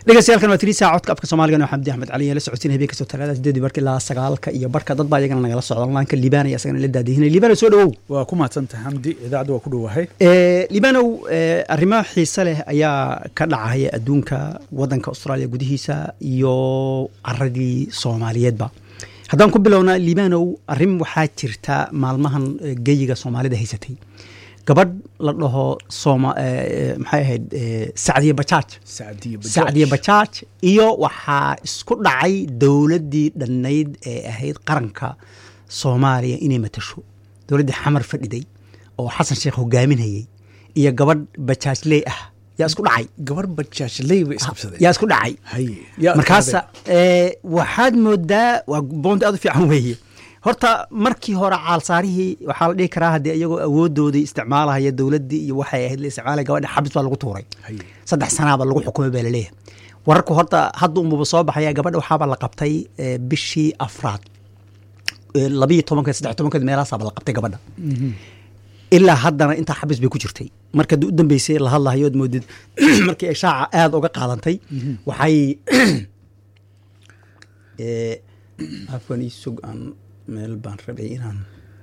dhegeystayaal waa tiri saaca codka afka soomaaliga oo xamdi axmed cali la socodsiin habeen kastoo talaada sideedii barka ilaa sagaalka iyo barka dad baa iyagana nagala socda onlineka liibaan asagana la daadihinay liibano soo dhawow waa ku mahadsantahay xamdi idaacadda waa ku dhowahay liibanow arrimo xiise leh ayaa ka dhacaya adduunka wadanka austraaliya gudihiisa iyo caradii soomaaliyeedba haddaan ku bilowna liibanow arrin waxaa jirta maalmahan geyiga soomaalida haysatay gabadh la dhaho maxay ahayd sacdiye bajaaj sacdiye bajaaj iyo waxaa isku dhacay dowladdii dhannayd ee ahayd qaranka soomaaliya inay matasho dowladdii xamar fadhiday oo xasan sheekh hogaaminayay iyo gabadh bajaajley ah yaa isku dhacay gabar bajaajley bay isqabsadeen yaa isku dhacay markaasa waxaad moodaa waa boonti aad u fiican weeye horta markii hore caalsaarihii waxaa la dhihi karaa haddii iyagoo awoodoodii isticmaalahaya dowladdii iyo waxay ahayd la isticmaalaya gabadha xabis baa lagu tuuray saddex sanaaba lagu xukumay baa laleeyahay wararku horta hadda unbuba soo baxaya gabadha waxaaba la qabtay bishii afraad labiyo tobankeed saddex tobankeed meelahaasaaba la qabtay gabadha ilaa haddana intaa xabis bay ku jirtay marka u dambeysay la hadlahayo od moodid markii ay shaaca aada uga qaadantay waxay afwan isug aan meel baan rabay inaan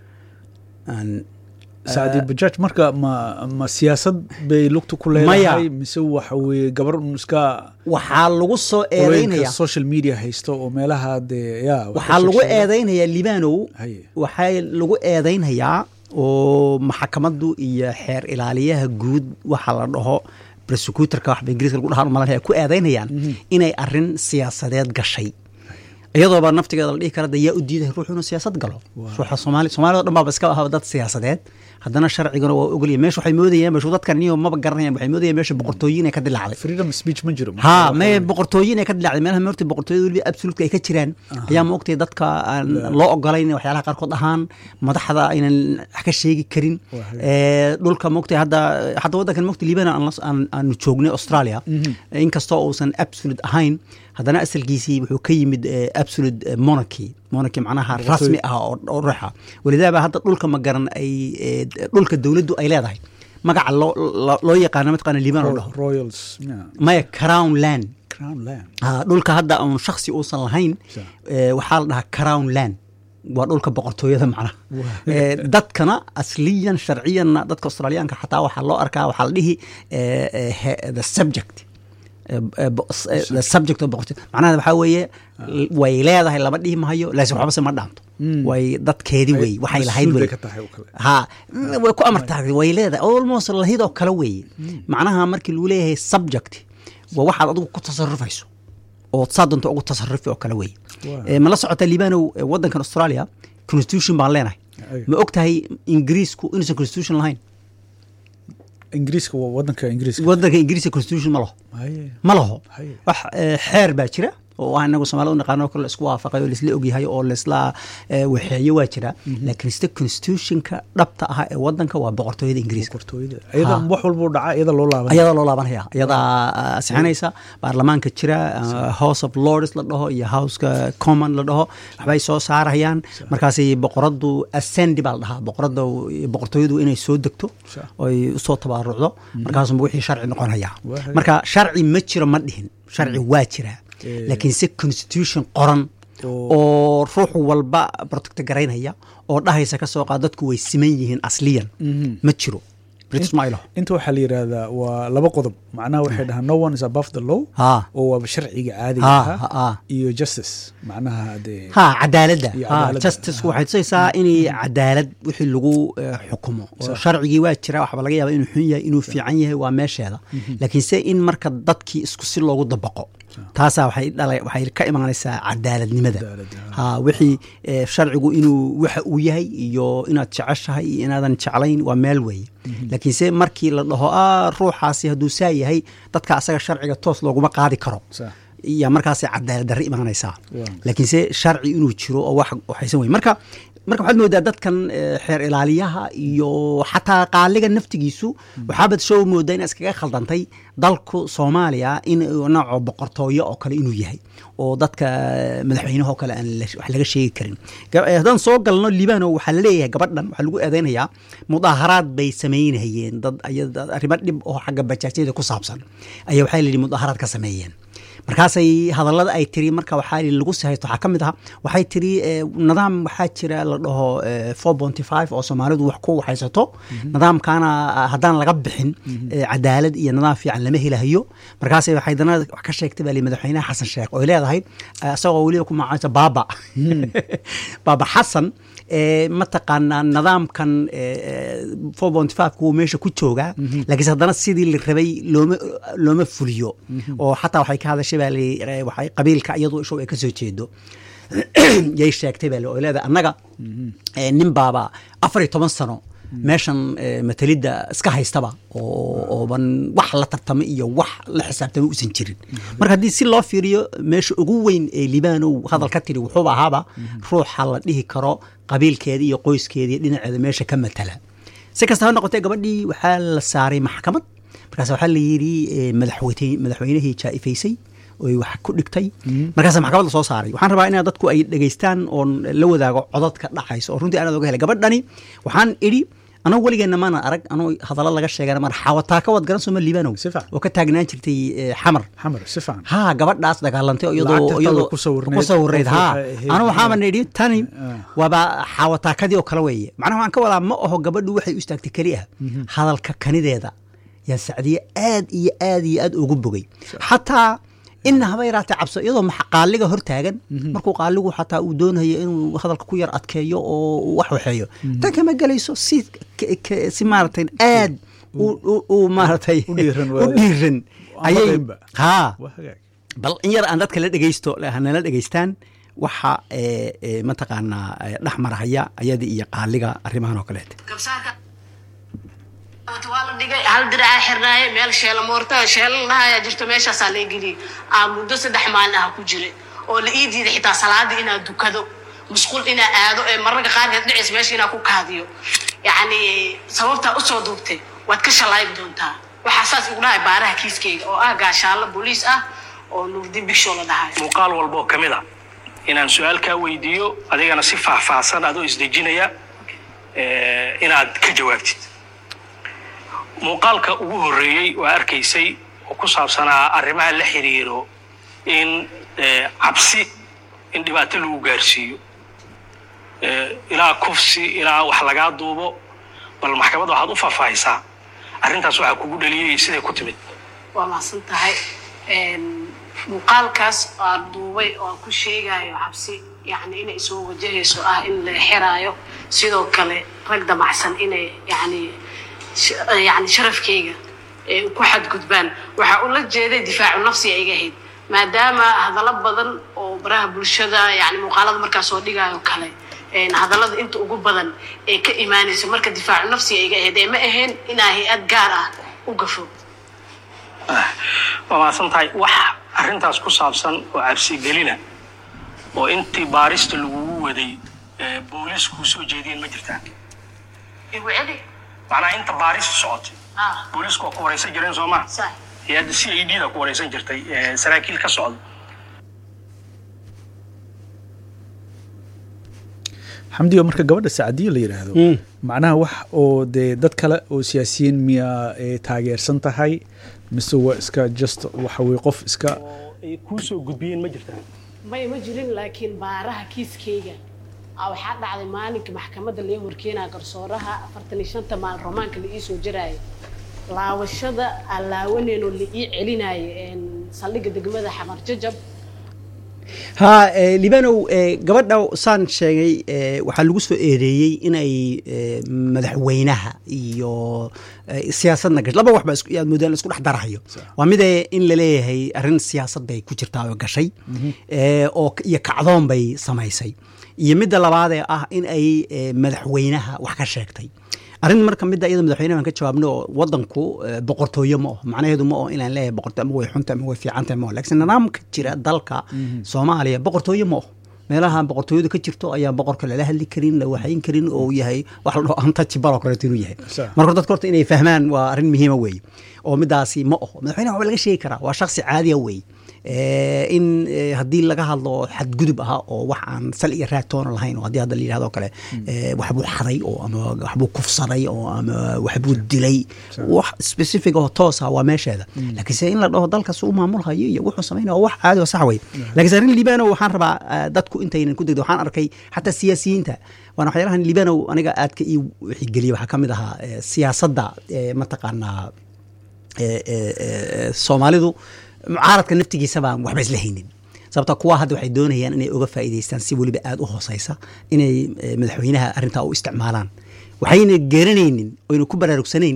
aan sacdi bajaaj marka ma ma siyaasad bay lugta ku leedahay mise waxa weye gabar iska waxaa lagu soo eedeynaya social media haysto oo meelaha dee ya waxaa lagu eedeynayaa libanow waxaa lagu eedeynayaa oo maxakamaddu iyo xeer ilaaliyaha guud waxa la dhaho prosecutorka waxba ingiriiska lagu dhahaan malanaya ku eedeynayaan inay arrin siyaasadeed gashay iyadooba naftigeeda la dhihi kara de yaa u diiday ruux inuu siyaasad galo ruuxa soomaali soomaalida o dhan baaba iska ahaba dad siyaasadeed haddana sharcigana waa ogolya meesha waxay moodayaan meeshu dadkan niyo maba garanayaan waxay moodayaan meesha boqortooyin ay ka dilaacday freedom speech ma jiro ha me boqortooyin ay ka dilaacday meelaha moorta boqortooyada weliba absolutka ay ka jiraan ayaa ma ogtay dadka aan loo ogolayn waxyaalaha qaarkood ahaan madaxda aynan wax ka sheegi karin dhulka mogtay hadda hadda waddankan mogtay liibana aanu joognay australia inkastoo uusan absolute ahayn haddana asalkiisii wuxuu ka yimid absolute monarchy monarchy macnaha rasmi ah oo ruuxa walidaaba hadda dhulka ma garan ay dhulka dowladdu ay leedahay magaca loo loo yaqaano mataqaana liban oo dhaho royals maya crown land crown land dhulka hadda uun shaksi uusan lahayn waxaa la dhahaa crown land waa dhulka boqortooyada macnaha dadkana asliyan sharciyanna dadka australiyaanka xataa waxaa loo arkaa waxaa la dhihi the subject subject oo boqortooy macnaha waxaa weeye way leedahay lama dhihi mahayo laakiin waxbase ma dhaanto way dadkeedii wey waxay lahayd wey ha way ku amartaagtay way leedahay almost lahidoo kale weeye macnaha markii lagu leeyahay subject waa waxaad adigu ku tasarufayso oo saa doonto ugu tasarufi oo kale weeye ma la socota liibanow waddankan australia constitution baan leenahay ma og tahay ingiriisku inuusan constitution lahayn ingiriiska waa wadanka ingiriiska wadanka ingiriiska constitution ma laho ma laho wax xeer baa jira oo ah inagu soomaalida u naqaano kale laisku waafaqay oo laisla ogyahay oo laisla waxeeyo waa jira laakiin sida constitutionka dhabta ah ee wadanka waa boqortooyada ingiriiska iyada wax walba dhaca iyada loo laaban iyadaa loo laabanaya iyadaa sixinaysa baarlamaanka jira house of lords la dhaho iyo houseka common la dhaho waxbay soo saarayaan markaasi boqoradu ascendi baa la dhahaa boqorada boqortooyadu inay soo degto oy usoo tabaarucdo markaasuma wixii sharci noqonaya marka sharci ma jiro ma dhihin sharci waa jira laakiin se constitution qoran oo ruux walba protecto garaynaya oo dhahaysa ka soo qaad dadku way siman yihiin asliyan ma jiro inta waxaa la yidhaahdaa waa laba qodob macnaha waxay dhahaa no one is above the law oo waaba sharciga caadiga ah iyo justice macnaha dee ha cadaaladda justice waxay tusaysaa inay cadaalad wixii lagu xukumo oo sharcigii waa jira waxba laga yaaba inuu xun yahay inuu fiican yahay waa meesheeda laakiin se in marka dadkii isku si loogu dabaqo taasaa waxay dhala waxay ka imaanaysaa cadaaladnimada ha wixii sharcigu inuu waxa uu yahay iyo inaad jeceshahay iyo inaadan jeclayn waa meel weeye laakiinse markii la dhaho a ruuxaasi hadduu saa yahay dadka asaga sharciga toos looguma qaadi karo iyo markaas cadaalad darre imaanaysaa laakiinse sharci inuu jiro oo wax waxaysan wey marka marka waxaad moodaa dadkan xeer ilaaliyaha iyo xataa qaaliga naftigiisu waxaabad soo moodaa in iskaga khaldantay dalku soomaaliya in nooco boqortooyo oo kale inuu yahay oo dadka madaxweynaha oo kale aan wax laga sheegi karin haddaan soo galno libano waxaa laleeyahay gabadhan waxaa lagu eedeynayaa mudaaharaad bay samaynayeen dad arrimo dhib oo xagga bajaajyada ku saabsan ayaa waxaa layidhi mudaaharaad ka sameeyeen markaasay hadallada ay tiri marka waxaa lagu sihaysto waxaa ka mid aha waxay tiri nidaam waxaa jira la dhaho four ponty five oo soomaalidu wax ku waxaysato nidaamkaana haddaan laga bixin cadaalad iyo nidaam fiican lama helahayo markaasay waxay dana wax ka sheegtay baa li madaxweynaha xasan sheekh oo leedahay isagoo weliba ku magacaansa baaba baaba xasan mataqaanaa nidaamkan four ponty five kuwa meesha ku joogaa laakiinse haddana sidii la rabay looma looma fuliyo oo xataa waxay ka hadashay baa li waxay qabiilka iyadu ishow ay ka soo jeedo yay sheegtay baa li oo leedahay annaga nin baaba afar iyo toban sano meeshan matalidda iska haystaba ooban wax la tartama iyo wax la xisaabtama uusan jirin marka haddii si loo fiiriyo meesha ugu weyn ee libaanow hadal ka tiri wuxuuba ahaaba ruuxa la dhihi karo qabiilkeeda iyo qoyskeeda iyo dhinaceeda meesha ka matala si kasta ha noqotee gabadhii waxaa la saaray maxkamad markaas waxaa la yidhi madaxweynihii jaa'ifaysay oy wax ku dhigtay markaasa maxkamadda soo saaray waxaan rabaa inaa dadku ay dhegaystaan oon la wadaago codadka dhacayso oo runtii aanaad oga helay gabadhani waxaan idhi anagu weligeenna maana arag anuu hadallo laga sheegana mar xawataa ka wad garan sooma liibanow oo ka taagnaan jirtay xamar xamar si fiican ha gabadhaas dagaalantay iyadoo iyadoo ku sawirayd ha anu waxaaba nidhi tani waaba xawataakadii oo kale weeye macnaha waxaan ka wadaa ma aho gabadhu waxay u istaagtay keli ah hadalka kanideeda yaa sacdiye aad iyo aad iyo aad ugu bogay xataa ina haba yaraatee cabso iyadoo qaaliga hor taagan markuu qaaligu xataa uu doonayo inuu hadalka ku yar adkeeyo oo wax waxeeyo tan kama gelayso si si maaragtay aad u maaratay u dhiiran ayay ha bal in yar aan dadka la dhegeysto hanala dhegeystaan waxa mataqaanaa dhex marahaya ayada iyo qaaliga arrimahan oo kaleete waa la dhigay hal diracaa xirnaaye meel sheelamoorta sheelalahayaa jirto meeshaasaa la geliyey aa muddo saddex maalin ah ku jiray oo la ii diiday xitaa salaadii inaa dukado musqul inaa aado ee mararka qaarkeed dhicaysa meesha inaa ku kaadiyo yacni sababtaa usoo duubtay waad ka shalayb doontaa waxaa saas igu dhahay baaraha kiiskeyga oo ah gaashaalla booliis ah oo nuurdi bigshow la dhahay muuqaal walba oo ka mid a inaan su-aal kaa weydiiyo adigana si faahfaahsan adoo isdejinaya inaad ka jawaabtid muuqaalka ugu horreeyey waa arkaysay oo ku saabsanaa arrimaha la xiriiro in cabsi in dhibaato lagu gaarsiiyo ilaa kufsi ilaa wax lagaa duubo bal maxkamadda waxaad u faahfaahisaa arrintaas waxaa kugu dhaliyay siday ku timid waa mahadsan tahay muuqaalkaas aan duubay oo aan ku sheegayo cabsi yani inay soo wajahayso ah in la xiraayo sidoo kale rag damacsan inay yani yani sharafkeyga ku xadgudbaan waxaa ula jeeday difaacu nafsiga iga ahayd maadaama hadallo badan oo baraha bulshada yani muuqaalada markaa soo dhigayo kale hadallada inta ugu badan ee ka imaanayso marka difaacu nafsiga iga ahayd ee ma ahayn inaa hay-ad gaar ah u gafo waa mahadsan tahay wax arrintaas ku saabsan oo cabsigelina oo intii baarista lagugu waday booliiskuu soo jeediyeen ma jirtaa igu celi macnaha inta baaristu socotay booliisku waa ku wareysan jireen soo ma sax hay-adda c i d da ku wareysan jirtay saraakiil ka socda xamdiga marka gabadha sacdiya la yidhaahdo macnaha wax oo dee dad kale oo siyaasiyiin miyaa taageersan tahay mise waa iska just waxa weye qof iska ay kuu soo gudbiyeen ma jirtaa may ma jirin laakiin baaraha kiiskeyga waxaa dhacday maalinka maxkamadda laga horkeenaya garsooraha afartan iyo shanta maalin romaanka la ii soo jaraayo laawashada aan laawaneenoo la ii celinayo saldhigga degmada xamar jajab ha libanow gabadha saan sheegay waxaa lagu soo eedeeyey inay madaxweynaha iyo siyaasadna gash laba waxba yaad moodaan isku dhex darahayo waa midee in laleeyahay arrin siyaasad bay ku jirtaa oo gashay oo iyo kacdoon bay samaysay iyo midda labaadee ah in ay madaxweynaha wax ka sheegtay arrin marka midda iyada madaxweynaha aan ka jawaabno oo wadanku boqortooyo ma aho macnaheedu ma aho inaan leeyahay boqortooyo ama way xunta ama way fiicanta ma aho laakiin nidaamka jira dalka soomaaliya boqortooyo ma aho meelaha boqortooyadu ka jirto ayaan boqorka lala hadli karin la waxayn karin oo uu yahay wax la dhaho untouchable oo kaleeto inuu yahay Sax. marka dadka horta inay fahmaan waa arrin muhiima weeye oo midaasi ma oho madaxweynaha waxba laga sheegi karaa waa shaksi caadiya weeye Eh, in eh, haddii laga hadlo xadgudub ahaa oo wax aan sal iyo raagtoona lahayn oo haddii hadda la yidhahdo kale eh, waxbuu xaday oo ama waxbuu kufsaday oo ama waxbuu dilay wax specific oo toos ah waa meesheeda laakiinse in la dhaho dalkaas u maamulhayo iyo wuxuu samaynaya waa wax caadi oo sax wey laakiinse arrin libano waxaan rabaa eh, dadku intaynan ku degdo waxaan arkay xataa siyaasiyiinta waana waxyaalahan libano aniga aadka ii wixigeliya waxaa ka mid ahaa eh, siyaasadda eh, mataqaanaa ee, ee, ee, soomaalidu mucaaradka naftigiisa baan waxba isla haynin sababta kuwa hadda waxay doonayaan inay uga faa'iidaystaan si weliba aada u hooseysa inay ee, madaxweynaha arrintaa u isticmaalaan waxayna garanaynin oyna ku baraarugsanayn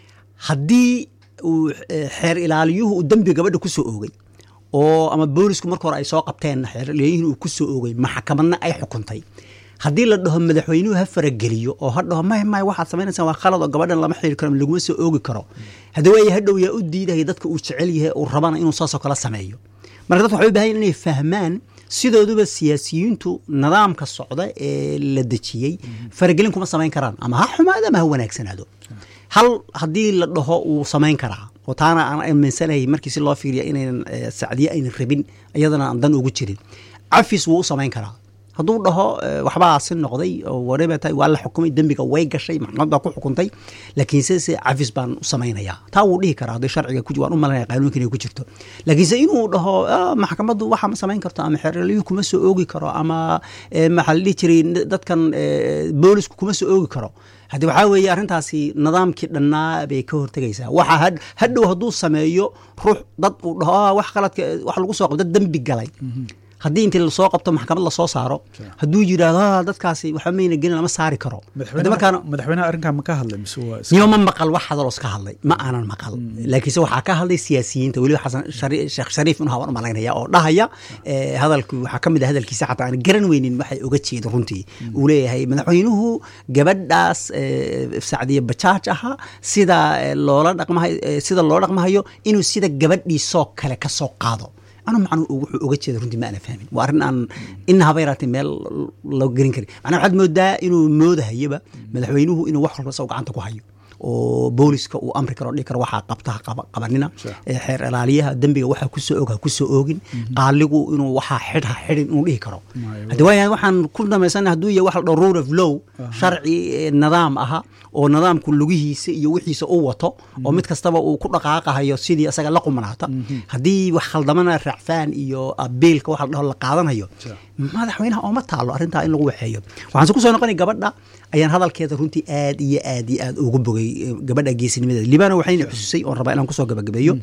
haddii uu ee, xeer ilaaliyuhu uu dembi gabadha ku soo oogay oo ama boolisku marka hore ay soo qabteen xeer ilaaliyuhuna uu ku soo oogay maxkamadna ay xukuntay haddii la dhaho madaxweynuhu ha farageliyo oo ha dhaho may may waxaad samaynaysaa waa khalad oo gabadhan lama xiri karo ama laguma soo oogi karo haddii waaya hadhow yaa u diidaya dadka uu jecel yahay uu rabana inuu saasoo kale sameeyo marka dadka waxay u baahan yihin inay fahmaan sidooduba siyaasiyiintu nidaamka socda ee la dejiyey faragelin kuma samayn karaan ama ha xumaado ama ha wanaagsanaado hal haddii la dhaho wuu samayn karaa oo taana aan aaminsanayay markii si loo fiiriya inaynan eh, sacdiye aynan rabin iyadana aan dan ugu jirin cafis wuu u samayn karaa hadduu dhaho eh, waxbaa si noqday oo whatever tahay waa la xukumay dembiga way gashay maxkamad baa ku xukuntay laakiinse se cafis baan u samaynayaa taa wuu dhihi karaa haddii sharciga ku waan u malanaya qaanuunka inay ku jirto laakiinse inuu dhaho "Ah, maxkamaddu waxa ma samayn karto ama xeeraliyuhu kuma soo oogi karo ama eh, maxaa la dhihi jiray dadkan eh, boolisku kuma soo oogi karo haddii waxaa weeye arrintaasi nidaamkii dhannaa bay ka hortegaysaa waxa had- hadhow hadduu sameeyo ruux dad uu dhaho "Ah, wax qaladka wax lagu soo qabto dembi galay haddii intii lasoo qabto maxkamad lasoo saaro hadduu yidhaahdo "Ah, dadkaasi waxba mayna gelin lama saari karo Haddii markaana madaxweynaha madaxweynaha arrinkaa ma ka hadlay mise waa iska- niyo ma maqal wax hadaloo iska hadlay ma aanan maqal laakiinse waxaa ka hadlay siyaasiyiinta weliba xasan Shari- sheekh shariif inuu haban u malaynaya oo dhahaya eh, hadalku waxaa ka mid ah hadalkiisa xataa aan garan weynin waxay uga jeedo runtii uu leeyahay madaxweynuhu gabadhaas eh, sacdiye bajaaj ahaa sida eh, loola dhaqmahayo eh, sida loo dhaqmahayo inuu sida gabadhiisoo kale ka soo qaado anu macnuu wuxuu uga jeeda runtii ma ana fahmin waa arrin aan ina haba yaraatay meel loo gelin karin macnaa waxaad moodaa inuu moodahayaba madaxweynuhu inuu wax walba isago gacanta ku hayo oo booliska uu amri karo dhihi karo waxaa qabta ha qaba- qabanina ee xeer ilaaliyaha dembiga waxaa kusoo og ha kusoo oogin qaaligu inuu waxaa xidh ha xidhin inuu dhihi karo haddi waaya waxaan ku dhamaysana hadduu yahay wax la dhaho rule of law sharci eh, nidaam aha oo nidaamku lugihiisa iyo wixiisa u wato oo mid kastaba uu ku dhaqaaqahayo sidii isaga la qumanaata haddii wax khaldamana raacfaan iyo abiilka waxa la dhaho la qaadanayo madaxweynaha ooma taalo arrintaa in lagu waxeeyo waxaan se kusoo noqonay gabadha ayaan hadalkeeda runtii aad iyo aad iyo aad ugu bogay eh, gabadha geesinimadeeda libano waxayna xususay oon rabaa inaan kusoo gabagabeeyo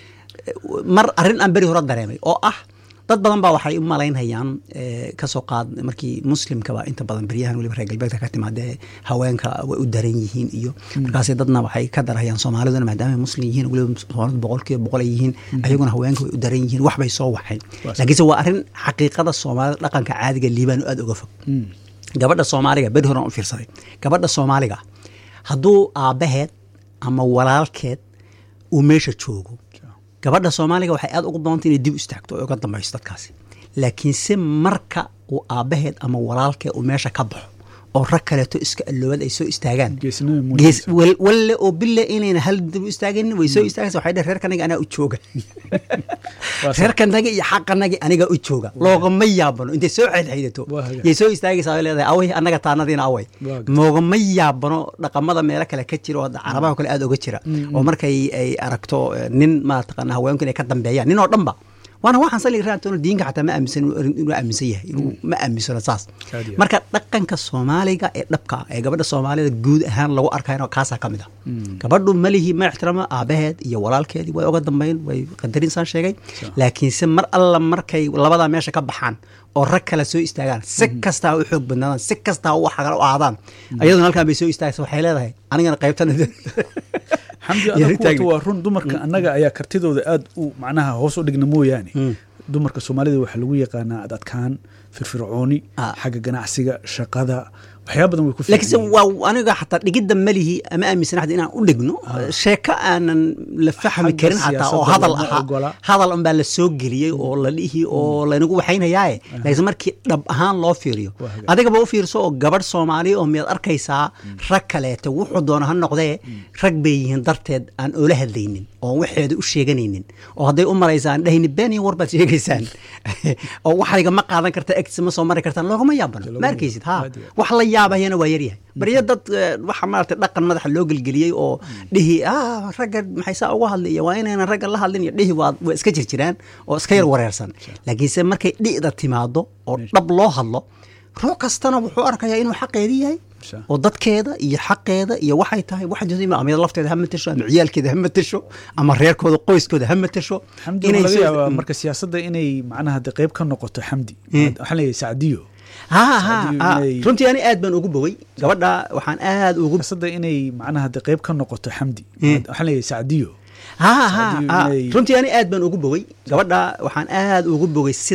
mar arrin aan beri hore dareemay oo ah dad badan baa waxay u malaynayaan eh, kasoo qaad markii muslimkaba inta badan beryahan weliba reer galbeedka ka timaadee haweenka way u daran yihiin iyo markaas dadna waxay ka darayaan soomaaliduna maadaama ay muslim yihiin weliba soomaalidu boqolkiiba boqol ay yihiin ayaguna haweenka way u daran yihiin wax bay soo waxeen laakiinse waa arrin xaqiiqada soomaalida dhaqanka caadiga liibaan aad uga fog gabadha soomaaliga beri horan u fiirsaday gabadha soomaaliga hadduu aabbaheed ama walaalkeed uu meesha joogo gabadha soomaaliga waxay aad ugu badanta inay dib u istaagto oo uga dambayso dadkaasi laakiinse marka uu aabbaheed ama walaalkeed uu meesha ka baxo oo rag kaleeto iska alloobad ay soo istaagaan Geesinimo muujinaysa. gees wal- walle oo bille inayna hal dib u istaaganin way soo istaagaysa waxay dheh reerkanaga anaa u jooga Waa sax. reerkanaga iyo xaqanaga aniga u jooga loogama yaabano intay soo xeydxeydato Waa hagaag. yay soo istaagaysaa ay leedahay away annaga taanadiina away Waa hagaag. moogama yaabano dhaqamada meelo kale ka jira oo hadda carabaha kale aad oga jira oo markay ay aragto eh, nin maataqana haweenku inay ka dambeeyaan nin oo dhanba waana waxaan sali raantoona diinka xataa ma aaminsan inuu aaminsan yahay inuu ma aaminsano saas Caadi ah. marka dhaqanka soomaaliga ee dhabka ah ee gabadha soomaalida guud ahaan lagu arkayno kaasaa ka mid ah gabadhu malihi ma ixtiraamo aabaheed iyo walaalkeedii way uga dambeyn way qadarin saan sheegay laakiinse mar alla markay labadaa meesha ka baxaan oo rag kale soo istaagaan si kastaa u xoog badnaadaan si kastaa u xagal u aadaan ayaduna halkaan bay soo istaagaysa waxay leedahay anigana qaybtan xamdi Iyo adag rintaagni. kuwata waa run dumarka annaga ayaa kartidooda aad u macnaha hoos u dhigna mooyaane dumarka soomaalida waxaa lagu yaqaanaa ad adkaan firfircooni Ah. xagga ganacsiga shaqada waxyaaba badan way ku laakiinse fiican yihiin. waa aniga xataa dhigidda malihi ama aaminsan xataa inaan u dhigno sheeko aanan la fahmi Xagga karin xataa oo siyaasadda hadal lama ahaa ogola. hadal unbaa la soo geliyey oo la dhihi oo laynagu waxaynayaaye laakiinse markii dhab ahaan loo fiiriyo Waa hagaag. adigaba u fiirso oo gabadh soomaaliya oo miyaad arkaysaa rag kaleeto wuxuu doona ha noqdee rag bay yihiin darteed aan oola hadlaynin oo waxeeda u sheeganaynin oo hadday u maraysaan dhahayni been iyo war baad sheegaysaan oo waxayga ma qaadan karta egtisa ma soo mari kartaan loogama yaabano Loogama ma arkaysid ha yaabano. wax la yaabayana waa yaryahay baryo dad eh, waxa maarata dhaqan madaxa loo gelgeliyey oo dhihi ah ragga maxay saa uga hadlaya waa inaynan ragga la hadlin iyo dhihi waa waa iska jirjiraan oo iska yar wareersan laakiinse markay dhi'da timaado oo dhab loo hadlo ruux kastana wuxuu arkayaa inuu xaqeedii yahay Sha. oo dadkeeda iyo xaqeeda iyo waxay tahay wax jirta ama iyada lafteeda ha matasho ama ciyaalkeeda ha matasho ama reerkooda qoyskooda ha matasho xamdi waxaa laga soo- yaabaa marka siyaasadda inay macnaha de qayb ka noqoto xamdi Mm. waxaan leeyahay sacdiyo ha ha Saadiyo ha inay- runtii ani aad baan ugu bogay gabadha waxaan aad ugu siyaasadda inay macnaha de qayb ka noqoto xamdi Mm. waxaan leeyahay sacdiyo ha ha Saadiyo ha inay- runtii ani aad baan ugu bogay gabadha waxaan aad ugu bogay